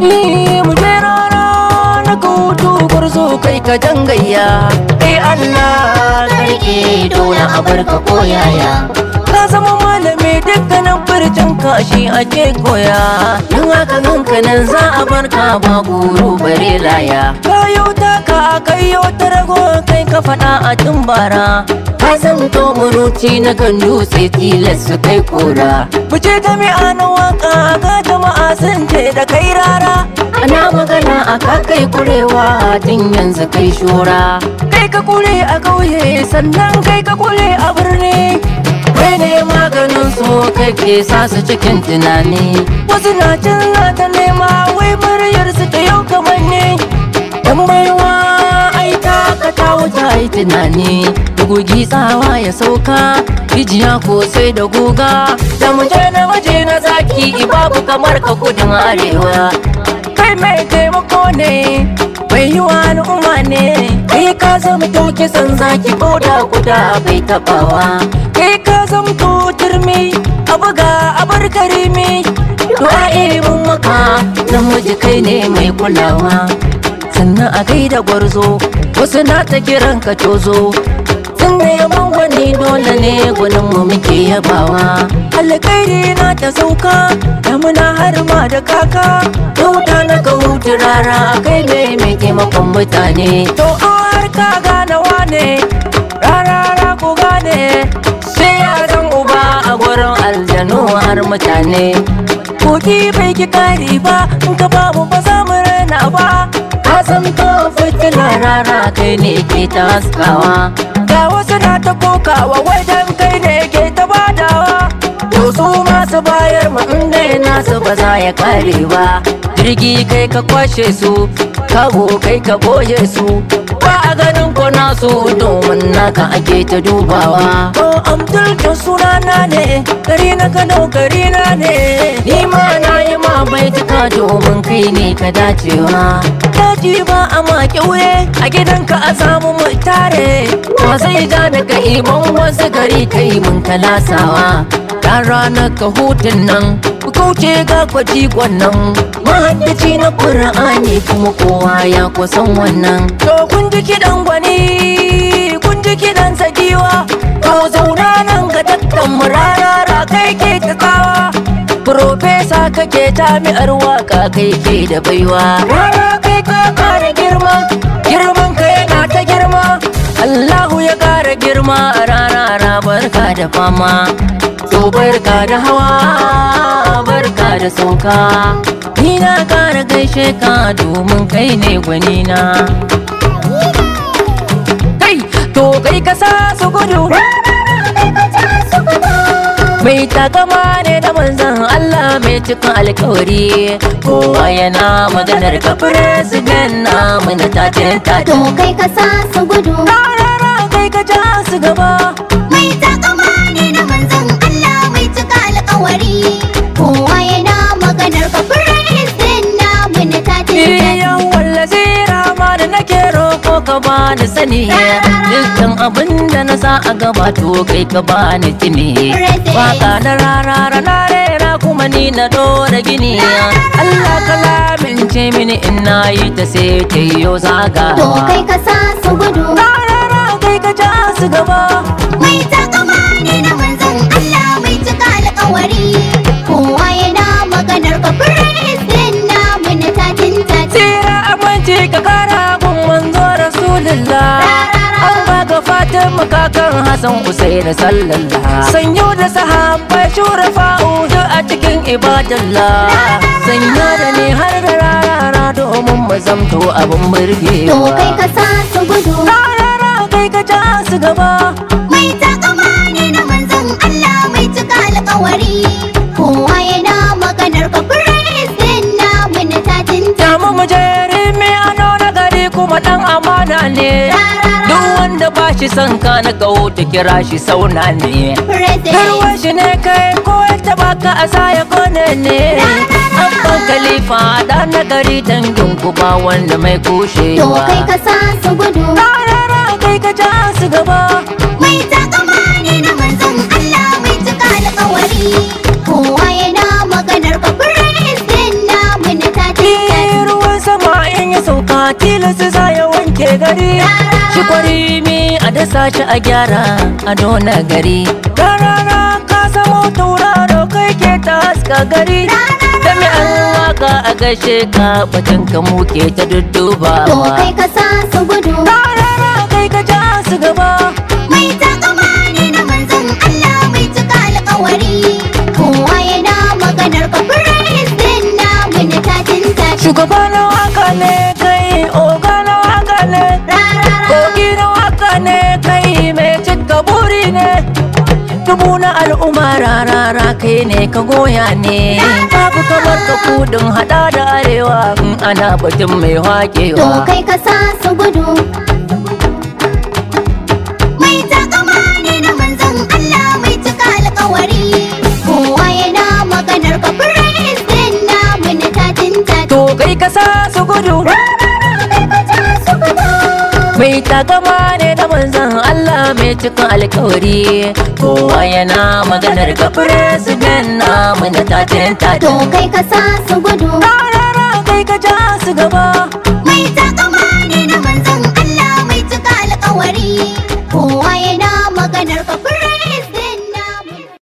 Ni mu je rana na kautu gwarzo kai ka dangayya kai Allah Karke dole a barka koyaya ka zama malami dukkanin furcin kashi ake koya in haka ganka nan za a barka ba guru bare laya kayo taka kayo ta rago kai ka faɗa a tumbara ka zamto muruci na kan dutse tilas su kai kora Fice ta mai ana waka ga jama'a sun ce da kai rara ana magana a kakai kurewa tun yanzu kai shura kai ka kure a kauye sannan kai ka kure a birni kai ne maganin su kai ke sa su cikin tunani wasu na can na ta nema wai muryar su ta yau kamar ne dan baiwa ai ta ka ta wuta ai tunani gugi tsawa ya sauka rijiya ko sai da guga da muje na waje na zaki babu kamar ka kudin arewa kai mai taimako ne bai yi wa al'umma ne kai ka zama to kisan zaki ko da guda bai tabawa kai ka zama to turmi a buga a bar karimi to a mun maka namiji kai ne mai kulawa sannan a gaida gwarzo wasu na ta kiran ka tozo sun da yaban gwani dole ne gwanin mu muke yabawa alkairi na ta sauka damuna har ma da kaka dauta na ka hutu rara kai ne mai taimakon mutane to har ka gane wane rarara ku gane sai ya zan uba a gurin aljanu har mutane koki bai ki kari ba in ka babu ba za mu rana ba ka san to fitila rara kai ne ke ta haskawa ga wasu na ta kokawa wai dan kai ne ke ta badawa to su masu bayar mu inda nasu ba za ya kare ba jirgi kai ka kwashe su kago kai ka boye su ba a ganin ko nasu domin naka ake ta dubawa to amdul to sunana ne gari na kano gari na ne ni ma na yi ma baituka domin kai ne ka dacewa daji ba a ma kyauye a gidanka a samu mu tare wa zai ja daga iman wasu gari kai mun kalasawa dan ranar ka hutun nan ku kauce ga kwaji wannan mahaddaci na ƙura'ani kuma kowa ya kusan wannan to kun ji kiɗan gwani kun ji kiɗan sagiwa to zauna nan ga dakkan murarara kai ke ta tsawa Profesa kake jami'ar waka kai ke da baiwa rara kai ka kara girma girman ka yana ta girma Allahu ya kara girma a rarara barka da fama to barka da hawa barka da sauka ni na kara gaishe ka domin kai ne gwanina kai to kai ka sa su gudu mai takama ne da manzan Allah mai cikin alkawari kowa yana maganar ka president na mana tatin To tatin kai ka sa su gudu rarara kai ka ja su gaba Mai takama ne na manzon Allah mai cika alkawari Kowa yana maganar ka President na muna tatin Iyan wallazi rama da nake roko ka bani sani Dukkan abin da na sa a gaba to kai ka bani tuni Waka na rarara na rera kuma ni na dora gini Allah ka lamince mini in na yi ta sai ta yi To zagawa kai ka sa su gudu Rarara kai ka ja su gaba Mai takama ne na manzon Allah mai cika alkawari Kowa yana maganar ka President na muna tatin tatin Tsira aminci ka kara gun manzo Rasulullah An baka Fatima kakan Hassan Usain sallallah Sanyo da sahabbai shura fa'udu a cikin ibadallah Sanya da ni har da rarara domin mu zamto abin burgewa To kai ka sa su gudu Rarara kai ka ja su gaba Mai takama ne na manzon Allah mai cika alkawari Kowa yana maganar ka President na muna tatin Damu mu je rimi ano na gari kuma dan amana ne Duk wanda ba shi son ka na kawo ta kira shi sauna ne President Garwar shi ne kai ko ya taba ka a saya kone ne Abban Khalifa da na gari dangin ku ba wanda mai To kushewa kai ka sa su gudu Rarara kai ka ja su gaba Mai takama ne na manzon Allah mai cika alkawari Kowa yana maganar ka President na muna tatin gari shi kwari a dasa shi a gyara a nuna gari rarara ka samo tauraro kai ke ta haska gari da mai an waka a gaishe ka batun ka muke ta To duddubawa kai ka sa su gudu rarara kai ka ja su gaba Mai takama ne na manzon Allah mai cika alkawari Kowa yana maganar ka Firistin namu na tatin tatin shugaba na waka ne kai oga na waka ne Rarara kogi na waka ne kai mai cika buri ne dubu na al'umma rarara kai ne ka goya ne babu kamar ka kudin hada da arewa in ana batun mai To wakewa kai ka sa su gudu Mai takama ne na manzon Allah mai cika alkawari Kowa yana maganar ka Firistin namu na tatin tatin to kai ka sa su gudu Kai ka sa su gudu mai takama ne da manzon Allah mai cikin alkawari kowa yana maganar ka president namu na tatin To tatin kai ka sa su gudu rarara kai ka ja su gaba Mai takama